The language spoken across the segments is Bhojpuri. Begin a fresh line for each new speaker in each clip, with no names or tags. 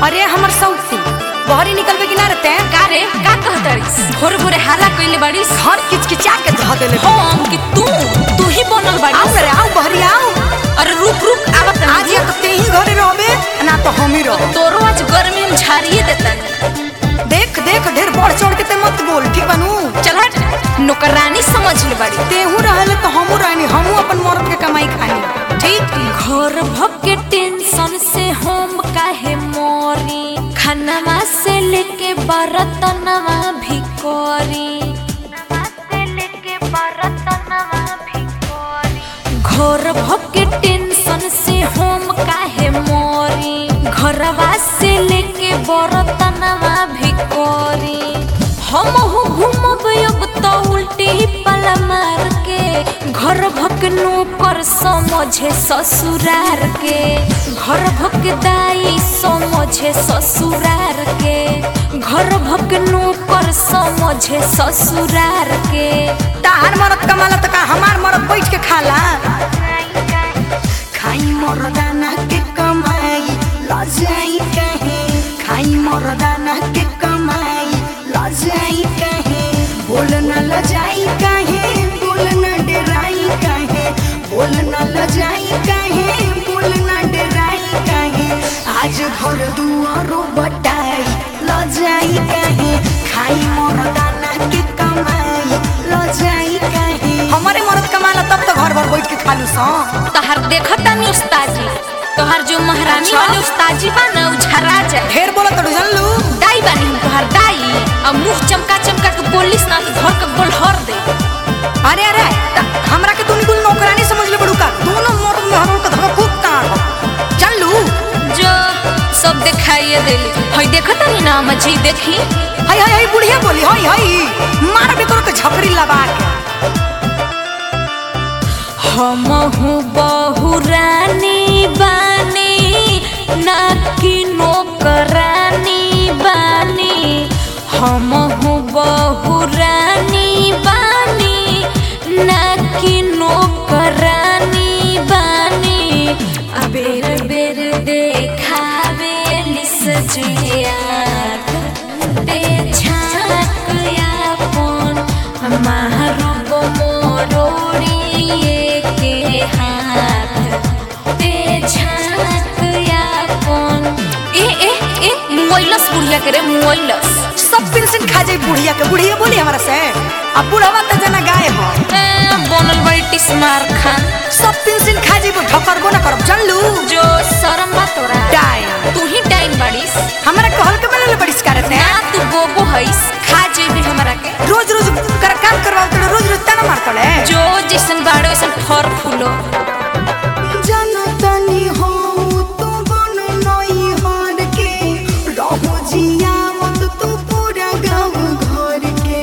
अरे हमर सौती बहरी निकलबे कि ना रहते
का रे का कहतरिस भोरे भोरे हाला कइले बाड़ीस
घर किचकिचा के धह देले
हम कि तू तू ही बनल
आओ
बाड़ीस
रे आओ बहरी आओ
अरे रुक रुक आवत
आज या तो ते ही घरे रहबे ना तो हम ही रह
तोरो आज गर्मी में झाड़िए देतन
देख देख ढेर बढ़ चढ़ के ते मत बोल ठीक बनू
चल हट नौकरानी समझ ले बाड़ी
तेहू रहले तो हमू रहनी हमू अपन मर्द के कमाई खानी ठीक
घर भके टेंशन से हम काहे मोरी खानवा से लेके बर्तनवा भी कोरी घर भके टेंशन से हम काहे मोरी घरवा से लेके बर्तनवा भी कोरी हम हो घूमब अब तो उल्टी पल मार के घर भक नौकर समझे ससुरार के घर भक दाई समझे ससुरार के घर भक नौकर समझे ससुरार के
तार मरद कमाला तो का हमार मरद बैठ के खाला खाई मरदाना के कमाई लजाई कहे खाई मरदाना के कमाई लजाई कहे बोल न लजाई कहे बोल न डराई कहे बोल न लजाई कहे बोल न डराई कहे आज घर दुआरो बटाई लजाई कहे खाई मरदाना के कमाई लजाई कहे हमारे मरद कमाला तब तो घर भर बैठ के खालू सा
तोहर देखता नहीं उस्ताजी तोहर जो महारानी
अच्छा।
वाले उस्ताजी बा ना उ झरा जाए
ढेर बोला तो जानलू
दाई बानी हम तोहर दाई अब मुंह चमका चमका के बोलिस ना तो घर के गोलहर दे
अरे अरे त हमरा के तूनी कुल नौकरानी समझ ले बड़ू का दोनों मर्द में हरों का धगा खूब कान जानलू
जो सब दिखाइए देली हई देखता नहीं ना मजी देखी
हाय हाय हाय बुढ़िया बोली हाय हाय मार भी तोर के झपरी लबा के
हम हूँ बहुरानी बानी ना कि नौकरानी बानी हम हूँ बहुरानी बानी ना कि नौकरानी बानी आ बेर बेर देखावे निस जुलिया ते झाक यापन मारो मोरोड़िए के हाथ ते झाक यापन ए ए ए मुइलस बुढ़िया करे मुइलस
सब पेंशन खा जाई बुढ़िया के बुढ़िया बोली हमरा से अब बुढ़वा त जना गाय हो
ए, बनल बड़ी टिस्मार खान
सब पेंशन खा जाई ठकरबो ना करब जानलू
जो शरम बा तोरा
डाय
तू ही डाइन बाड़ीस
हमरा कहल के बनले बड़िस करत
ना
है
तू गोबो हईस खा जेबी हमरा के
रोज रोज कर काम करवाओ तो रोज रोज तना मारतले
जो जैसन बाड़ो वैसन फर फूलो
जनतनी हो तू बन नई हार के रहो जिया मत तू पूरा गाँव घर के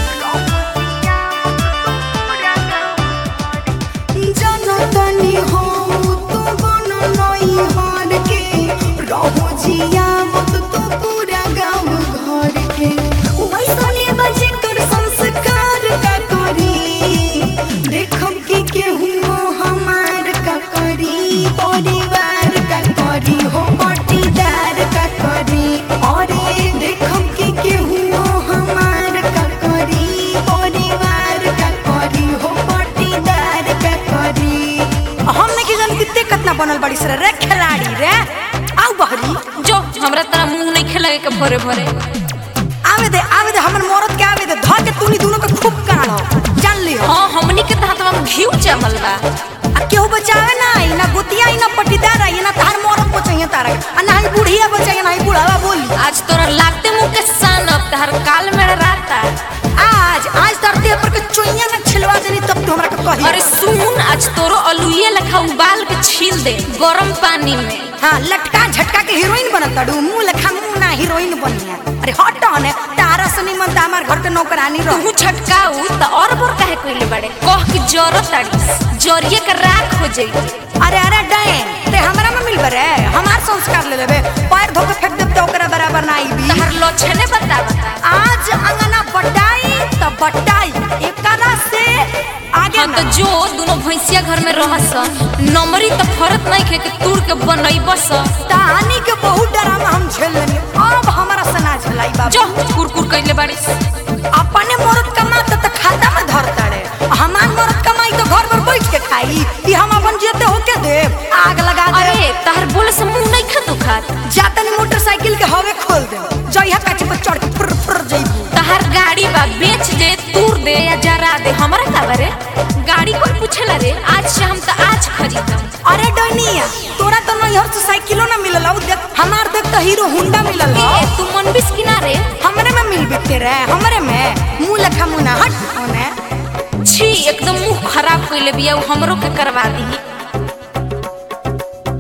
जनतनी हो तू बन नई हार के रहो जिया मत तू पूरा गाँव घर के वैसने बजे कर संस्कार का करी देखब कि केहू हमार का करी परिवार का करी हो पटीदार का करी अरे देखब कि केहू हमार का करी परिवार का करी हो पटीदार का करी हमने की जान कितने कितना बनल बड़ी सर रे खिलाड़ी रे आओ बहरी
जो हमरा तरह मुंह नहीं खेलगे के भोरे भोरे
आवे दे आवे दे हमर मरद के आवे दे ध के तूनी दोनों के खूब काढ़ो जान लियो
हाँ हमनी के तहतवा में घीव जमल बा
आ केहू बचावे ना आई ना गोतिया आई ना पटीदार आई ना तार मरद बचाइए तारा के। आ ना ही बुढ़िया बचाइए ना ही बुढ़ावा बोली
आज तोरा लागते मुंह के सान अब तहर काल में रहता
आज आज तार देह पर के चोइया ना छिलवा देनी तब तू हमरा के कही
अरे सुन आज तोरो अलुए लखा उबाल के छील दे गरम पानी में
हाँ लटका झटका के हीरोइन बनत ताड़ू मुंह लेखा मुंह ना हीरोइन बनिया अरे हट ने तारा से निमन ता हमार घर के नौकरानी रह
तू छटकाऊ त और बोर काहे कइले बड़े कह के जरो ताड़ीस जरिए के राख हो जाई
अरे अरे डैन ते हमरा में मिलबे रे हमार संस्कार ले लेबे पैर धो के फेंक देब तो ओकरा बराबर ना आईबी
तहर लक्षणे बता बता
आज अंगना बटाई त बटाई एकरा से आगे
हाँ तो जो दोनों भैंसिया घर में रहस नमरी तो फरत नहीं खे के तूड़ के बनैबस
तानी के बहुत डरामा हम झेल
कइले बाड़ीस
अपने मरद कमाता त खाता में धरता रे हमार मरद कमाई तो घर पर बैठ के खाई कि हम अपन जेते होके दे आग लगा दे
अरे तहर बोले से मुंह नहीं खा दुखात
जातनी मोटरसाइकिल के हवे खोल दे जइहा काची पर चढ़ के फुर फुर जइबू
तहर गाड़ी बा बेच दे तूर दे या जरा दे हमरा का बारे गाड़ी कोई पूछेला रे आज से हम तो आज खरीदम
अरे डनिया तोरा तो नैहर से साइकिलो ना मिलल हौ देख हमार देख तो हीरो होंडा मिलल हौ
ए तू मन बिस किनारे
हमरे में मिल बिकते रे हमरे में मुंह लखा मुंह ना हट होने
छी एकदम मुंह खराब कइले बिया उ हमरो के करवा दी